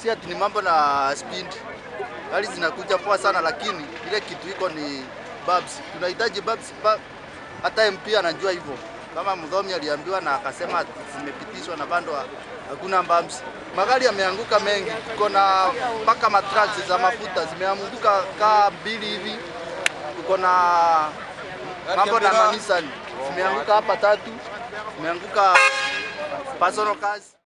si ati ni mambo na speed, gari zinakuja poa sana, lakini ile kitu iko ni babs. Tunahitaji babs, ba- hata MP anajua hivyo, kama Mdhomi aliambiwa na akasema ati zimepitishwa na bado ha- hakuna babs. Magari yameanguka mengi, tuko na mpaka matraks za mafuta zimeanguka kaa mbili hivi, tuko na mambo na manisani zimeanguka hapa tatu, zimeanguka personal cars.